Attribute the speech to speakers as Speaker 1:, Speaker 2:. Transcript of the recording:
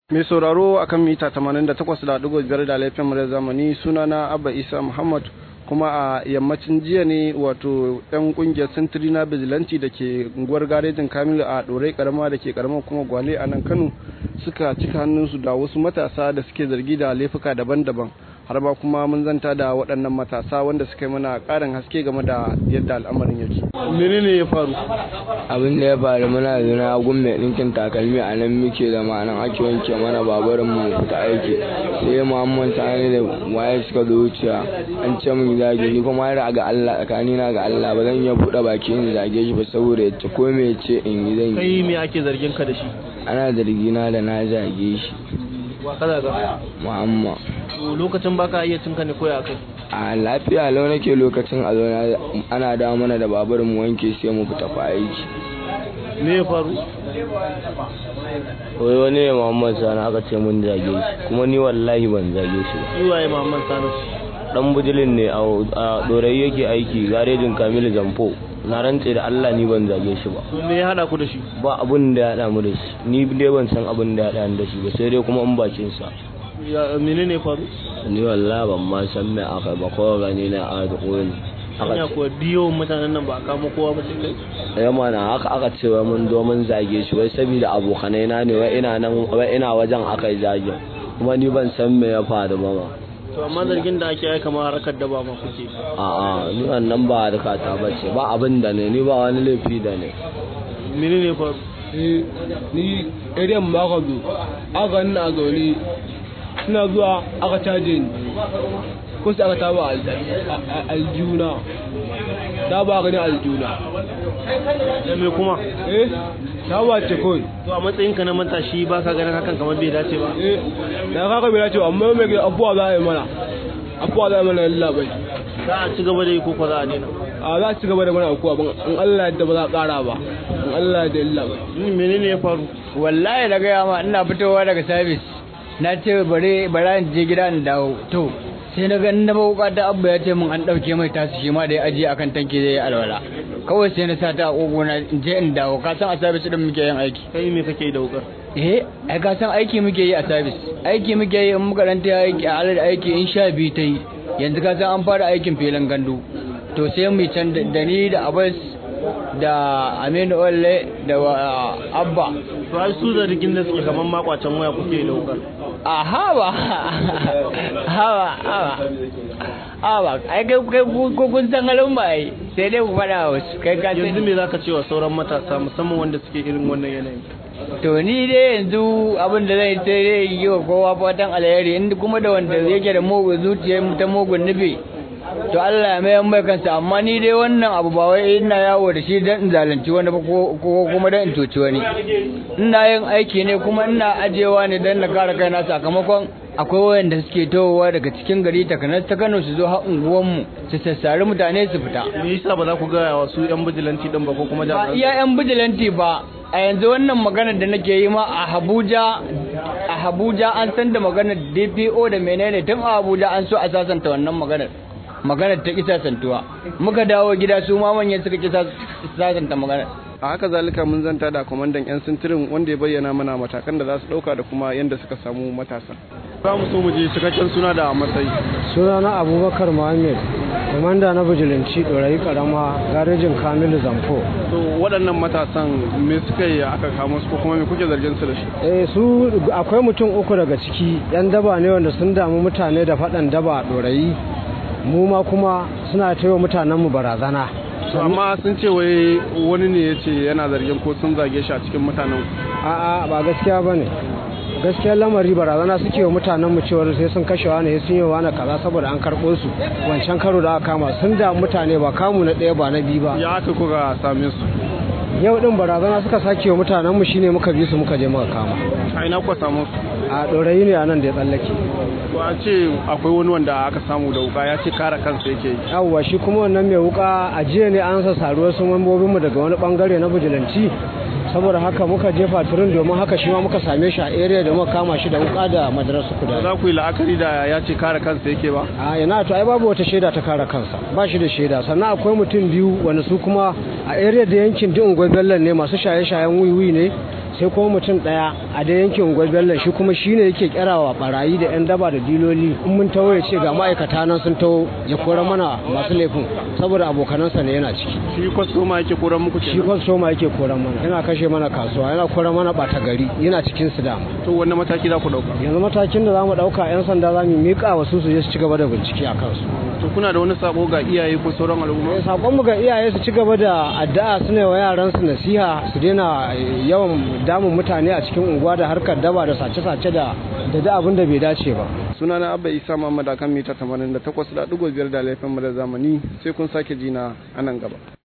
Speaker 1: mai sauraro akan mita 88.5 da laifin mura zamani sunana abba isa muhammad kuma a yammacin jiya ne wato yan kungiyar sintiri na bizilanci da ke unguwar garejin kamilu a dorai karama da ke karamar kuma gwale a nan kano suka cika hannunsu da wasu matasa da suke zargi da laifuka daban-daban har ba kuma mun zanta da waɗannan matasa wanda suka yi mana ƙarin haske game da yadda al'amarin yake menene ya faru
Speaker 2: abin da ya faru muna zuna gun mai ɗinkin takalmi a nan muke da ma'anan ake wanke mana babarin mu fita aiki sai muhammad sani da waye suka zo wuciya an ce min zage ni kuma har ga Allah tsakani na ga Allah ba zan iya buɗe baki in zage shi ba saboda ya ce ko me ce in yi zan yi
Speaker 1: kai me ake zargin ka da shi
Speaker 2: ana zargina da na zage shi
Speaker 1: wa kaza ga
Speaker 2: muhammad
Speaker 1: lokacin baka iya cinka ne koya kai
Speaker 2: a lafiya lau nake lokacin a zauna ana dawo mana da babur mu wanke sai mu fita fa aiki
Speaker 1: me ya faru
Speaker 2: wai wani ne muhammad sani aka ce mun zage shi kuma ni wallahi ban zage shi ba
Speaker 1: shi waye Muhammad Sani
Speaker 2: dan bujilin ne a dorai yake aiki garejin kamilu zamfo na rantse da allah ni ban zage shi ba
Speaker 1: me ya hada ku da shi
Speaker 2: ba abun da ya haɗa mu da shi ni dai ban san abun da ya haɗa ni da shi ba sai dai kuma in bakin sa
Speaker 1: ya menene ya faru
Speaker 2: ni wallahi ban ma san me aka ba ko gani na a da koyi
Speaker 1: hanya kuwa diyo mutanen nan ba a kama kowa ba sai kai
Speaker 2: ya mana haka aka ce wai mun zo mun zage shi wai saboda abokanai na ne wai ina nan wai ina wajen aka yi zage kuma ni ban san me ya faru ba ma
Speaker 1: to amma zargin da ake yi kamar harkar daba ma kuke
Speaker 2: a'a ni wannan ba harka ta bace ba abin da ne ni ba wani laifi da ne
Speaker 1: menene ya faru
Speaker 3: ni irin maka zo aka nuna zaune suna zuwa aka caje ni ko sai aka taba aljuna ta ba gani aljuna
Speaker 1: da me kuma
Speaker 3: eh ta ba ce kawai
Speaker 1: to a matsayin ka na matashi ba ka ganin hakan kamar bai dace ba
Speaker 3: eh da kaka bai dace amma mai gida abuwa za a yi mana abuwa za a yi mana labai
Speaker 1: za a ci gaba da yi ko ko za a daina
Speaker 3: a za a ci gaba da mana abuwa ban in Allah yadda ba za a kara ba in Allah yadda illa ba
Speaker 1: menene ya faru
Speaker 4: wallahi da gaya ma ina fitowa daga sabis na ce bare bara in je gida in dawo to sai na ga na bauka ta abba ya ce min an dauke mai tasu shi ma da ya ajiye akan tanki zai yi alwala kawai sai na sa ta a kogo na in je in dawo ka san a sabis din muke yin aiki
Speaker 1: kai me kake da wukar
Speaker 4: eh ai ka san aiki muke yi a sabis aiki muke yi in muka ranta aiki a alal aiki in sha biyu ta yi yanzu ka san an fara aikin filin gandu to sai mu can da ni da abbas da aminu olle da abba
Speaker 1: to ai su zargin da suke kamar makwacin waya kuke da wukar
Speaker 4: a hawa hawa hawa hawa ai kai kai ko kun san halin ba ai sai dai ku faɗa wasu kai ka
Speaker 1: yanzu me zaka ce wa sauran matasa musamman wanda suke irin wannan yanayin
Speaker 4: to ni dai yanzu abin da zai sai dai yi wa kowa fatan alheri inda kuma da wanda yake da mugun zuciya ta mugun nufi to Allah ya mayan mai kansa amma ni dai wannan abu ba wai ina yawo da shi dan in zalunci wani ba ko kuma dan in toci wani ina yin aiki ne kuma ina ajewa ne dan na kare kaina sakamakon akwai wayanda suke towowa daga cikin gari takanas ta Kano su zo har unguwanmu su sassari mutane su fita
Speaker 1: me yasa ba za ku ga wasu yan bijilanti din ba ko kuma
Speaker 4: ba iya yan bijilanti ba a yanzu wannan maganar da nake yi ma a Abuja a Abuja an san da maganar DPO da menene tun a Abuja an so a sasanta wannan maganar maganar ta kisa santuwa muka dawo gida su ma manyan suka kisa sasanta maganar
Speaker 1: a haka zalika mun zanta da kwamandan yan sintirin wanda ya bayyana mana matakan da za su dauka da kuma yadda suka samu matasa za mu so mu je cikakken suna da matsayi
Speaker 5: suna na abubakar muhammad komanda na bijilanci ɗorayi karama garejin kamilu zamfo
Speaker 1: to waɗannan matasan me suka yi aka kama su ko kuma me kuke zargin su da shi
Speaker 5: eh su akwai mutum uku daga ciki yan daba ne wanda sun damu mutane da faɗan daba a ɗorayi mu ma kuma suna taiwa mutanenmu barazana
Speaker 1: amma sun ce wai wani ne ya ce yana zargin ko sun zage shi a cikin mutanen
Speaker 5: a'a ba gaskiya ba ne gaskiyar lamari barazana suke wa mutanen mu cewar sai sun kashe wani sun yi wani kaza saboda an karɓo su wancan karo da aka kama sun da mutane ba kamu na ɗaya ba na biyu ba
Speaker 1: ya aka kuka same su
Speaker 5: yau din barazana suka sake wa mutanen mu shine muka bi su muka je muka kama
Speaker 1: a ina kuka samu su
Speaker 5: a ɗorayi ne a nan da ya tsallake
Speaker 1: to a ce akwai wani wanda aka samu da wuka ya ce kare kansa yake yi
Speaker 5: yawwa shi kuma wannan mai wuka a jiya ne an sa saruwar su mambobinmu daga wani bangare na bijilanci saboda haka muka jefa turin domin haka shi ma muka same shi a area da muka kama shi da wuka da madarasa kuda
Speaker 1: za ku yi la'akari da ya ce kare kansa yake ba
Speaker 5: a yana to ai babu wata shaida ta kare kansa ba shi da shaida sannan akwai mutum biyu wanda su kuma a area da yankin din ungwai bellan ne masu shaye-shayen wiwi ne sai kuma mutum daya a da yankin unguwar bello shi kuma shine yake kirawa barayi da yan daba da diloli in mun tawo ya ce ga ma'aikata nan sun tawo ya kora mana masu laifin saboda abokanansa ne yana ciki
Speaker 1: shi kwastoma yake koran muku
Speaker 5: shi kwastoma yake koran mana yana kashe mana kasuwa yana koran mana bata gari yana cikin su dama
Speaker 1: to wanne mataki za ku dauka
Speaker 5: yanzu matakin da zamu dauka yan sanda zamu mika wa su su je su ci gaba da bincike a kansu
Speaker 1: to kuna da wani sako ga iyaye ko sauran al'umma
Speaker 5: sakon mu ga iyaye su ci gaba da addu'a su ne wa yaran su nasiha su daina yawan damun mutane a cikin unguwa da harkar daba da sace-sace da da da abin da bai dace ba
Speaker 1: sunana abba isa muhammad akan mita 88.5 da laifin mu da zamani sai kun sake jina a nan gaba